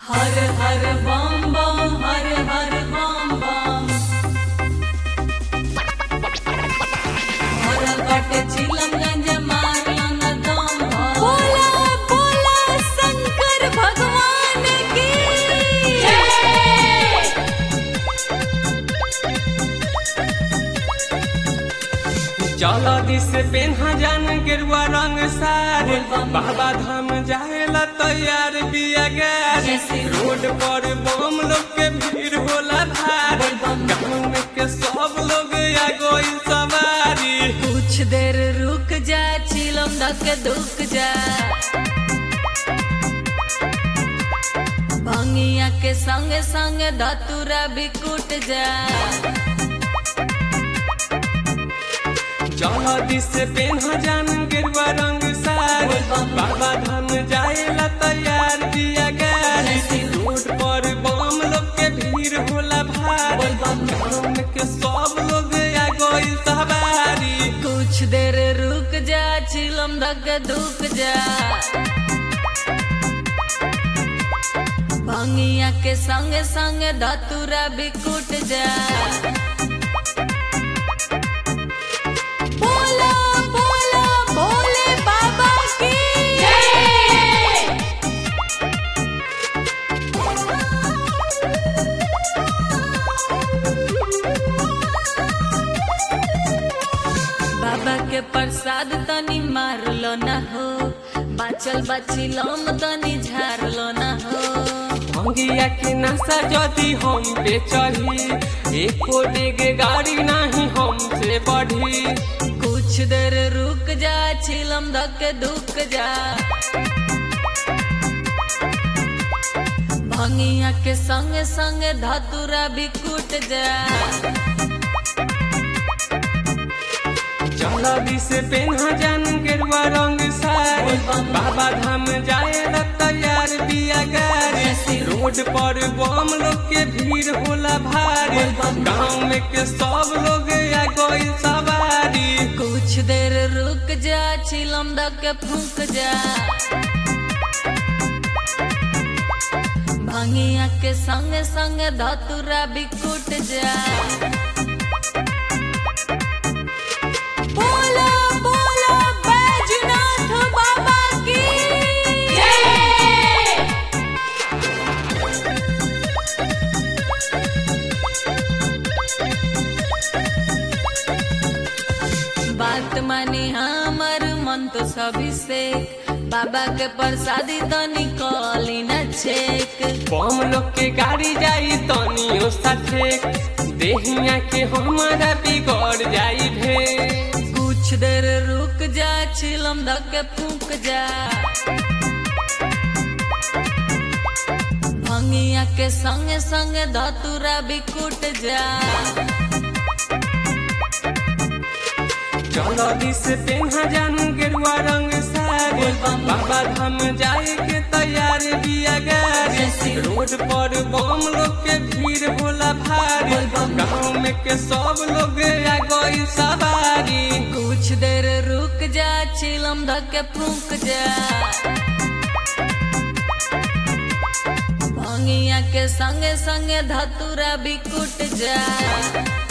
हर हर बम बम हर हर बम बम भरल बाटे चिलमगंज मारलन दम बोला बोला शंकर भगवान की चल दिस पेन्हा जान गेरुआ रंग सारे बाबा धाम जाएला तैयार बिया गाड़ी रोड पर बम लोग के भीड़ होला भारी गाँव में के सब लोग आ गइल सवारी कुछ देर रुक जा चिलम धक दुक जा भंगिया के संग संग धतुरा भी कुट जा चल दिस पेन्हा जान गेरुआ रंग सारे बाबा धाम जाएला तैयार बिया गाड़ी रोड पर बम लोग के भीड़ होला भारी गाँव में के सब लोग आ गइल सवारी कुछ देर रुक जा चिलम धक दुक जा भंगिया के संग संग धतुरा भी कुट जा बोला बोला भोले बाबा की बाबा के प्रसाद तनी मारलो ना हो बाचल बाचिलम तनी झारलो ना हो भंगिया के नशा जदि हम पे चढ़ी एको डेग गाड़ी नहीं हमसे बढ़ी कुछ देर रुक जा छिलम धक दुक जा भंगिया के संग संग धतुरा भी कुट जा चल दिस पेन्हा जान गेरुआ रंग सारी बाबा धाम जाए ला तैयार बिया गाड़ी रोड पर बम लोग के भीड़ होला भारी गाँव में के सब लोग आ गइल सवारी कुछ देर रुक जा छिलम धक फूक जा भंगिया के संग संग धतुरा भी कुट जा बोला बोला बैजनाथ बाबा की बात मानी हमर मन तो सभी से बाबा के प्रसादी तो निकली न छेक बम लोग के गाड़ी जाई तनियो साथे देहिया के हमारा बिगड़ जाई भे कुछ देर रुक जा छिलम धक फूक जा भंगिया के संग संग धतुरा भी कुट जा चलो दिस पेन्हा जान गेरुआ रंग सारी बाबा धाम जाए के तैयार बिया गाड़ी रोड पर बम लोग के भीड़ होला भारी गाँव में के सब लोग आ गइल सवारी कुछ देर रुक जा छिलम धक फूक जा भंगिया के संग संग धतुरा भी कुट जा